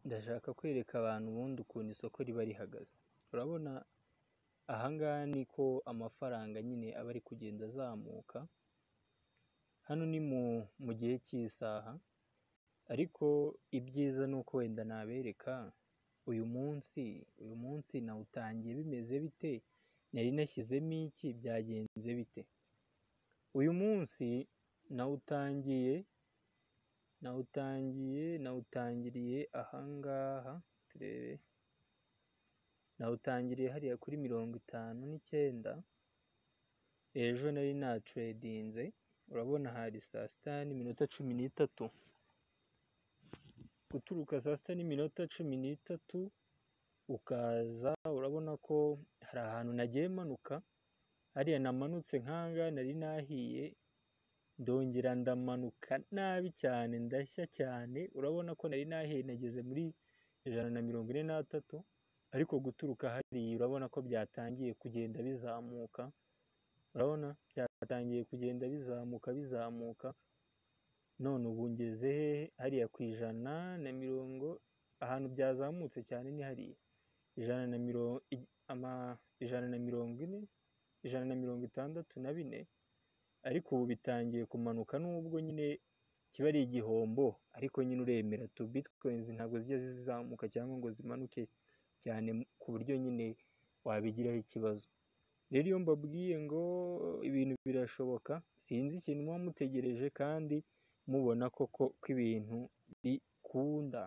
Ndashaka kwereka abantu ubundi ukuntu isoko riba rihagaze, urabona aha ngaha niko amafaranga nyine aba ari kugenda azamuka, hano ni mu gihe cy'isaha ariko ibyiza ni uko wenda nabereka uyu munsi, uyu munsi nawutangiye bimeze bite, nari nashyizemo iki, byagenze bite, uyu munsi nawutangiye, nawutangiye, nawutangiriye aha ngaha turebe, nawutangiriye hariya kuri mirongo itanu n'icyenda, ejo nari naturedinze, urabona hari saa sita n'iminota cumi n'itatu, guturuka saa sita n'iminota cumi n'itatu ukaza urabona ko hari ahantu nagiye manuka, hariya namanutse nk'aha ngaha nari nahiye, ndongera ndamanuka nabi cyane ndashya cyane, urabona ko nari nahiye nageze muri ijana na mirongo ine n'atatu, ariko guturuka hariya urabona ko byatangiye kugenda bizamuka, urabona byatangiye kugenda bizamuka, bizamuka, none ubu ngeze hehe, hariya ku ijana na mirongo, ahantu byazamutse cyane ni hariya, ijana na mirongo, ijana na mirongo ine, ijana na mirongo itandatu na bine, ariko ubu bitangiye kumanuka nubwo nyine kiba ari igihombo, ariko nyine uremera tu bitikoyinizi ntabwo zijya zizamuka cyangwa ngo zimanuke cyane ku buryo nyine wabigiraho ikibazo, rero iyo mbabwiye ngo ibintu birashoboka, sinzi ikintu muba mutegereje kandi mubona koko ko ibintu bikunda.